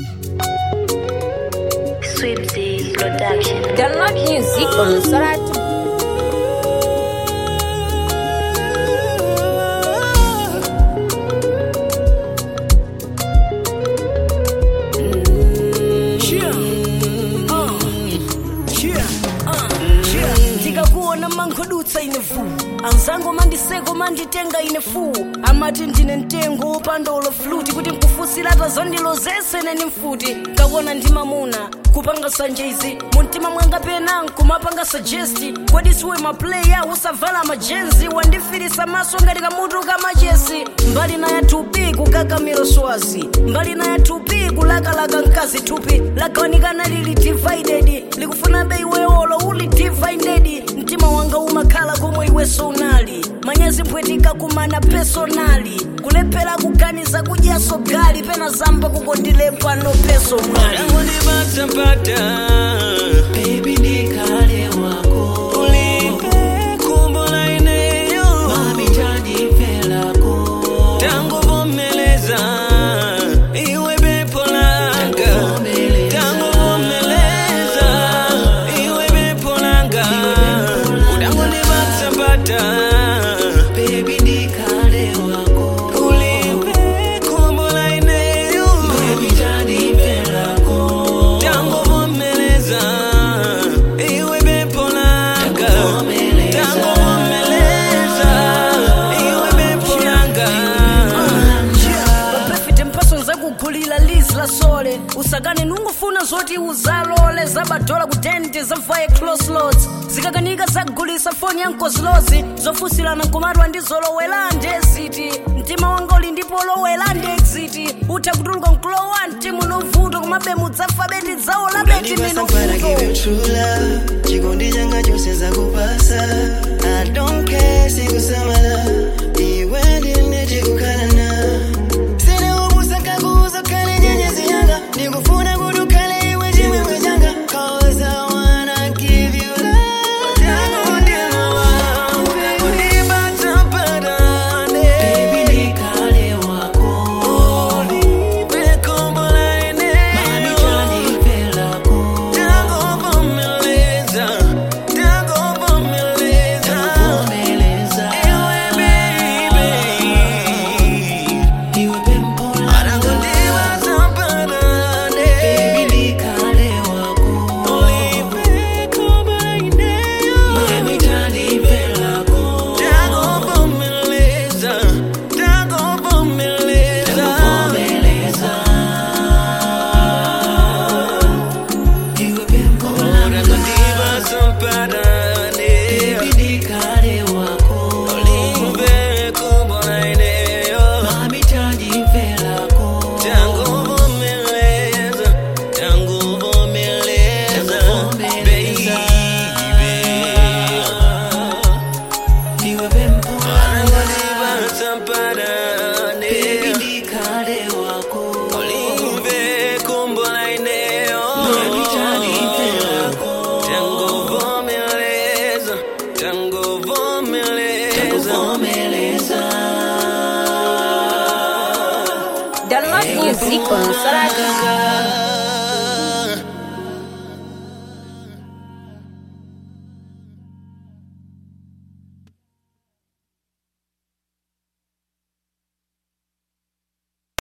Swipsy Production. Download music on Soratu. ndikakuona mangodutsa ine fu anzango mandiseko manditenga ine fu amati ndine mtengo wopandolo fluti kuti nkufusirata zondilozese neni mfuti kakuona ndi mamuna kupanga sanjezi mumtima mwanga pena nkumapanga sajesti kodi siwe mapleya usavala majenzi wandifirisa maso ngati kamutu kamachesi mbali na yathupi kukakamiro swazi mbali na yathupi kulakalaka mkazi thupi lagawanikana lili divided likufuna bei weolo uli divided mtima wanga umakhala komwe iweso unali manyezi mpwetika kumana personali kulephera kuganiza kudyaso gali pena zamba kukondilepa no peso mwali Unipata-pata. Baby nikale wako Ulipe kumbo la eneo. Mami jani lako Tangu vumeleza, iwe bepo langa. vumeleza. Tangu vumeleza, iwe bepo langa. Udangu nipata-pata. Baby nikale wako Ulipe kumbo la eneo. Mami jani lako Tangu vumeleza, iwe bepo langa. vumeleza. Tangu vumeleza, iwe bepo langa. papefite mpaso nzakugulira lizi la sole usakane nungufuna zoti uzalole zabadola kutente zavaye closlots zikakanika zagulisa foni ya nkozlozi zofusilana nkumatwa ndi zolowela ndeziti mtima wanga uli ndipo olowela ndexiti utha kutuluka nkulowa mtimu novuto kumabe mudzafa beti dzawo la beti Ndipasapara give you minovuto true love chikondi changa chose zakupasa I don't care sikusamala iwe ndine tikukhalana sine ubusaka kuzo kale nyenyezi yanga ndikufuna kuti ukhale iwe chimwemwe changa cause I wanna give you love tangu ndima wangu Baby nikale wako Mami jani lako vumeleza Iwe pempo lako Baby nikale wako Mami jani lako vumeleza Iwe pempo lako Baby nikale wako Mami jani lako Tango vumeleza, tango vumeleza, baby. Iwe pempo Ananipata-patane. Baby nikale wako Olive kumbo la eneo. Mami jani lako Tango vumeleza, tango vumeleza. vumeleza Download music on Soratu.